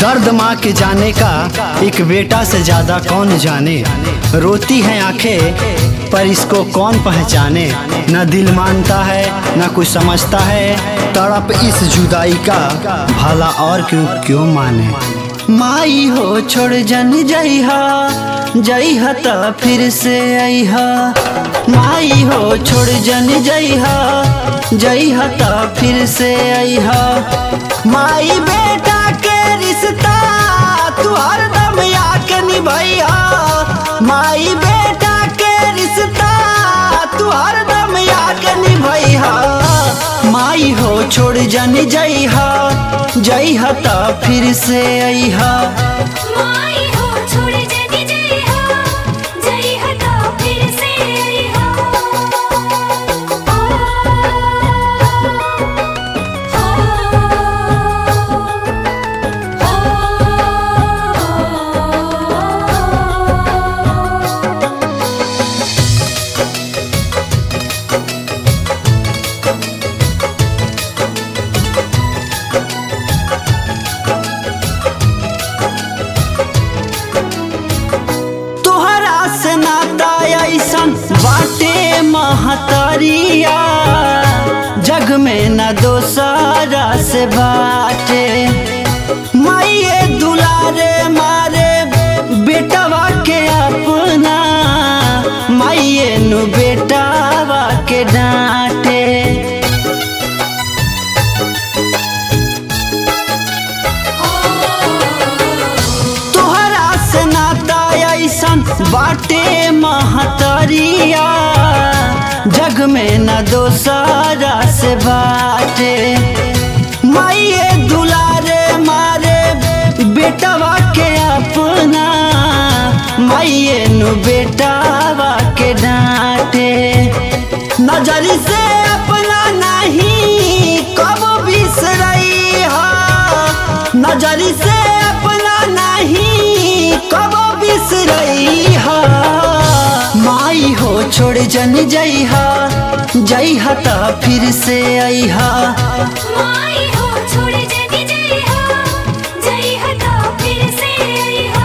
दर्द माँ के जाने का एक बेटा से ज्यादा कौन जाने रोती हैं आंखें पर इसको कौन पहचाने न दिल मानता है न कुछ समझता है तड़प इस जुदाई का भला और क्यों क्यों माने माई हो छोड़ जन जइहा जइहा त फिर से अइहा माई हो छोड़ जन जइहा जइहा त फिर से अइहा माई बेटा के रिश्ता तू हरदम याके निभैया माई बेटा के रिश्ता तू हरदम याके निभैया माई हो छोड़ जन जइहा जइहा त फिर से अइहा माई हो छोड़ जग जइहा जइहा तो फिर से अइहा तोहरा से नाता ऐसन बाटे महतरिया जग में न दोसरा से बाटे माइये दुलारे मारे बेटवा के अपना माइये नु बेटावा के डांटे तोहरा से नाता ऐसन बाटे महतरिया जग में न दोसरा से बाटे माइये दुलारे मारे बेटवा के अपना माइये नु बेटावा के डांटे नजरी से अपना नहीं कब बिसरई हा नजरी से अपना नहीं कब बिसरई हा माई हो छोड़ जन जइहा जइहा त फिर से अइहा माई हो छोड़ जग जइहा जइहा तो फिर से अइहा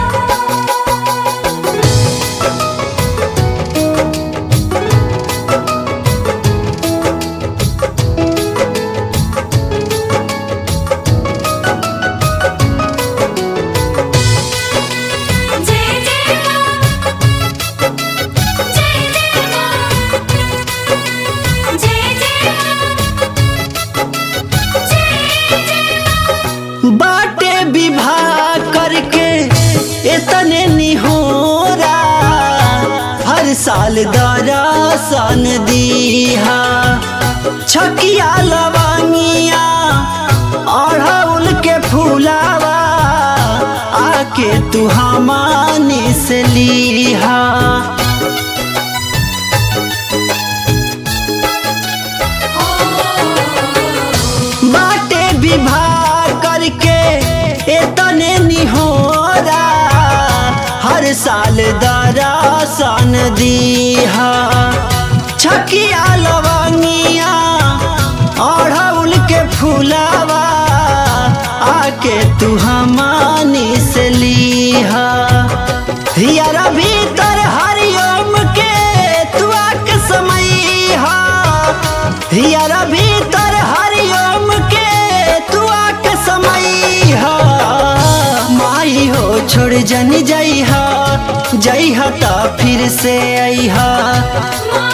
जय जय मां जय जय मां जय जय मां जय जय बाटे विवाह करके इतने निहोरा हर साल दरासन दीहा छकिया लवांगिया अढ़ौल के फूलावा आके तू हमानी से लीहा बाटे विवाह करके इतने निहोरा हर साल दरासन दीहा छकिया लवंगिया अढ़ौल के फूलावा आके तू हमानी से लीहा हियरा भीतर हरिओम के तू आके समईहा हियरा भीतर हरिओम के तू आके समईहा माई हो छोड़ जन जइहा जइहा त फिर से अइहा माई